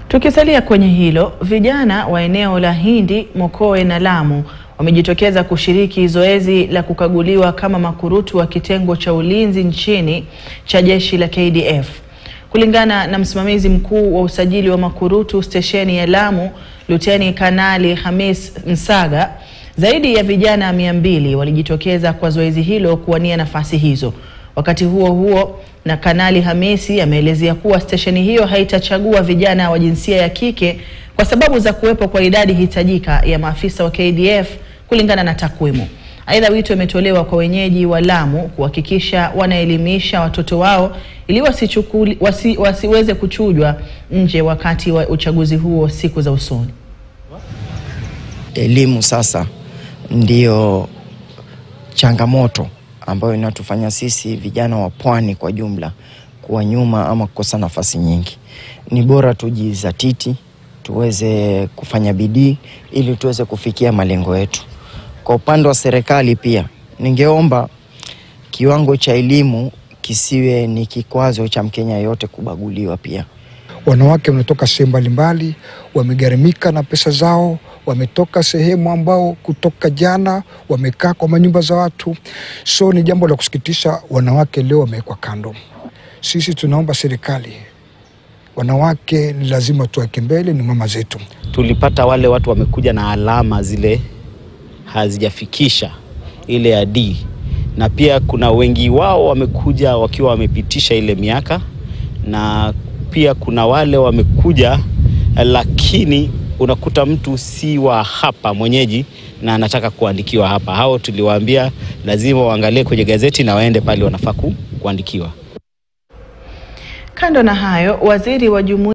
Tukisalia kwenye hilo, vijana wa eneo la Hindi, Mokowe na Lamu wamejitokeza kushiriki zoezi la kukaguliwa kama makurutu wa kitengo cha ulinzi nchini cha jeshi la KDF. Kulingana na msimamizi mkuu wa usajili wa makurutu stesheni ya Lamu, Luteni Kanali Hamis Msaga, zaidi ya vijana mia mbili walijitokeza kwa zoezi hilo kuwania nafasi hizo. Wakati huo huo, na Kanali Hamisi ameelezea kuwa stesheni hiyo haitachagua vijana wa jinsia ya kike kwa sababu za kuwepo kwa idadi hitajika ya maafisa wa KDF kulingana na takwimu. Aidha, wito umetolewa kwa wenyeji wa Lamu kuhakikisha wanaelimisha watoto wao ili wasichukuli, wasi, wasiweze kuchujwa nje wakati wa uchaguzi huo siku za usoni. Elimu sasa ndiyo changamoto ambayo inatufanya sisi vijana wa pwani kwa jumla kuwa nyuma ama kukosa nafasi nyingi. Ni bora tujizatiti, tuweze kufanya bidii ili tuweze kufikia malengo yetu. Kwa upande wa serikali pia, ningeomba kiwango cha elimu kisiwe ni kikwazo cha Mkenya yote kubaguliwa pia. Wanawake wanatoka sehemu mbalimbali, wamegharimika na pesa zao, wametoka sehemu ambao kutoka jana wamekaa kwa manyumba za watu. So ni jambo la kusikitisha, wanawake leo wamewekwa kando. Sisi tunaomba serikali, wanawake ni lazima tuweke mbele, ni mama zetu. Tulipata wale watu wamekuja na alama zile hazijafikisha ile ya D, na pia kuna wengi wao wamekuja wakiwa wamepitisha ile miaka, na pia kuna wale wamekuja lakini unakuta mtu si wa hapa mwenyeji na anataka kuandikiwa hapa. Hao tuliwaambia lazima waangalie kwenye gazeti na waende pale wanafaa kuandikiwa. Kando na hayo, waziri wa jumuiya